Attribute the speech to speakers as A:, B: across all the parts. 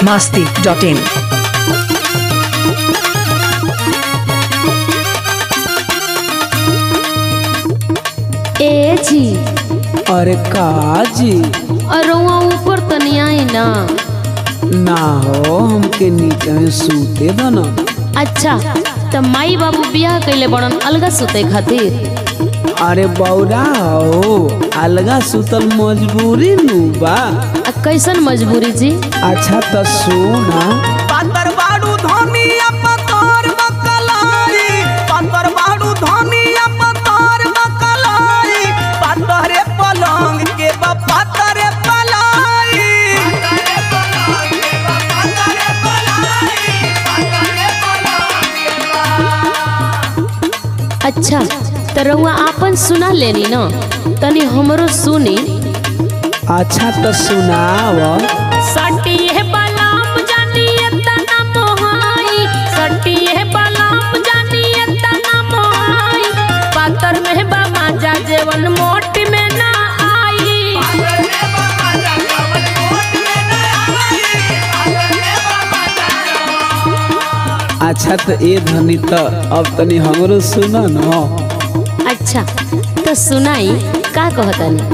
A: masti.in.
B: ए जी
C: अरे का जी
B: अरुआ ऊपर तनी आई ना
C: ना हो हमके नीचे में सूते दो ना
B: अच्छा त माई बाबू बियाह कइले बड़न अलगा सुते खातिर
C: अरे बौरा हो अलगा सुतल मजबूरी नु बा
B: आ कैसन मजबूरी जी
C: अच्छा तो सुना
D: पातर बाड़ू धनिया पतर बकलाई पातर बाड़ू धनिया पतर बकलाई पातरे पलंग के बा पातरे पलाई
B: अच्छा त रउआ आपन सुना लेनी न तनी हमरो सुनी
C: अच्छा तो सुनाव
B: सटिए बलाम जानिए तना मोहाई सटिए बलाम जानिए तना मोहाई पातर में बा माजा जेवन मोट में ना आई
C: अच्छा तो ए धनी तो अब तनी हमरो सुना न
B: अच्छा तो सुनाई का कहतनी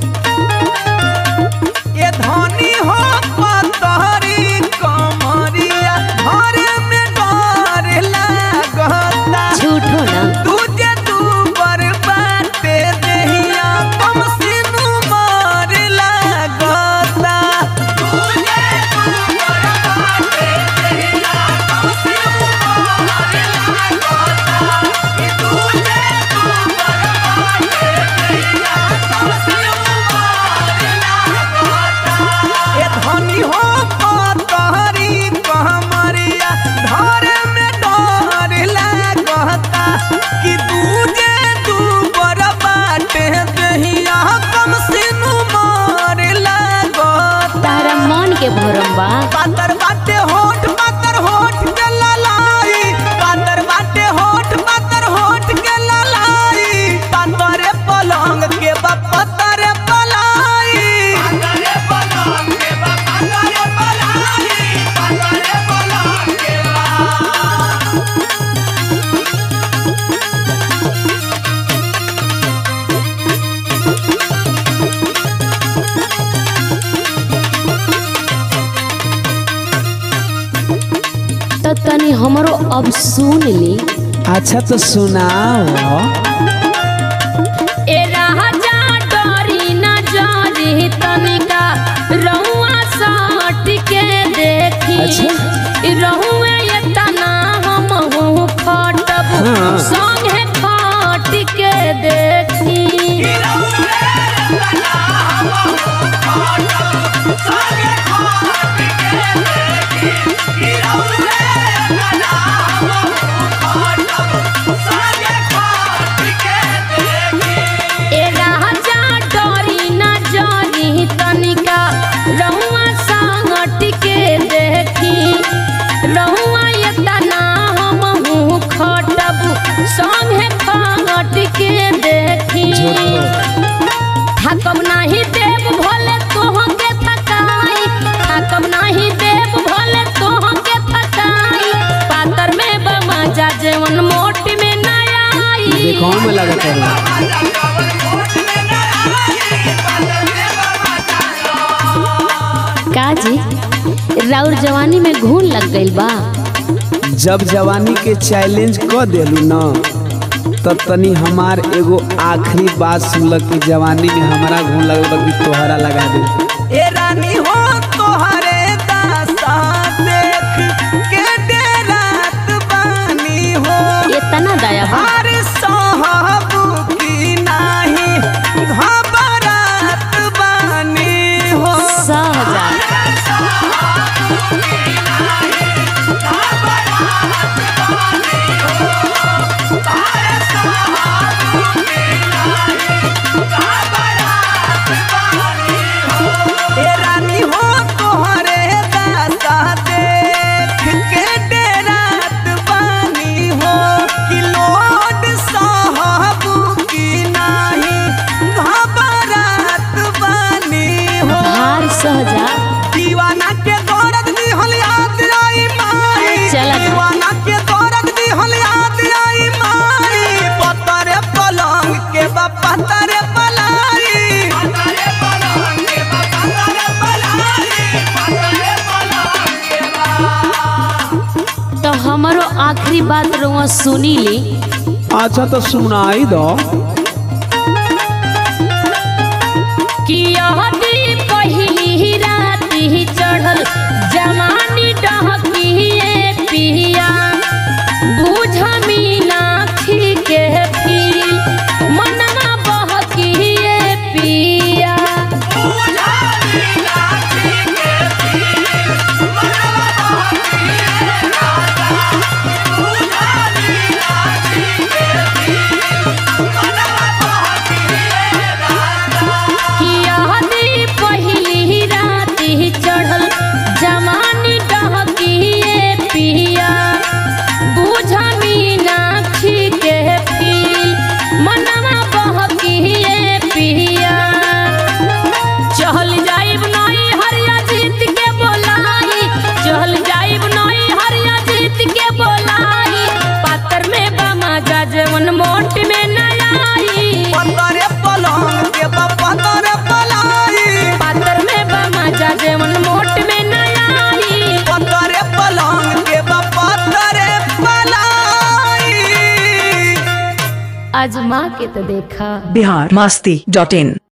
D: ये धनी हो पतरी कमरिया घर में डर लागता
B: झूठो ना
D: तुझे तू बरबाते देहिया कम सिनु मार लागता तुझे तू बरबाते देहिया कम सिनु मार लागता कि तुझे तू बरबाते देहिया कम सिनु मार लागता ए धनी हो पतहरी कहमरिया धर में डर लागता कि दूजे तू बर बाटे दहिया कम सिनु मार लागता
B: तारा मन के भरम बा
D: पातर बाटे होठ पातर होठ के ललाई पातर बाटे होठ पातर होठ के ललाई पातरे पलंग के बा पतरे पलाई पातरे पलंग के बा पतरे पलाई पातरे पलंग के बा
B: तो तनी हमरो अब सुन ली
C: अच्छा तो सुनाव
B: ए राजा डरी न जारी तनिका रहुआ साट के देखी
C: अच्छा।
B: ई रहुए ये तना हम हूँ खटब
C: हाँ।
B: संगे खट के देखी ए राजा डरी न जारी तनिका रहुआ साट के देखी रहुआ ये तना हम हूँ खटब संगे खट के देखी थकब नाही देव भोले तोह के थकाई थकब नाही देव भोले तोह के थकाई पातर में बमजा जेवन मोट में न आई
C: देखो में लगा कर
B: का जी राउर जवानी में घून लग गइल बा
C: जब जवानी के चैलेंज क देलू न तब तनी हमार एगो आखिरी बात सुनल कि जवानी में हमारा घून लगल बा कि तोहरा लगा दे
D: ए रानी हो तोहरे दासा देख के डेरात बानी हो
B: इतना दया बा
D: हर साहब की नाही घबरात बानी हो
B: सहजा
D: ए रानी हो
B: हमारो आखिरी बात रउआ सुनी ली
C: अच्छा तो सुनाई दो
B: कि यहदी पहिली राती चढ़ल जवानी डहकिए पिया बुझ मीनाक्षी के फील मनवा बहकिए पिया कि यहदी पहिली राती चढ़ल जवानी डहकिए पिया बुझ मीनाक्षी के फील मनवा बहकिए पिया चहल जाइब नई हरिया जीत के बोलाई चहल जाइब नई हरिया जीत के बोलाई पातर में बामा जा जेवन मोट में नलाई
D: पतरे पलंग के बा पतरे पलाई
B: पातर में बामा जा जेवन मोट में नलाई
D: पतरे पलंग के बा पतरे पलाई
B: आजमा के तो देखा
A: बिहार मस्ती डॉट इन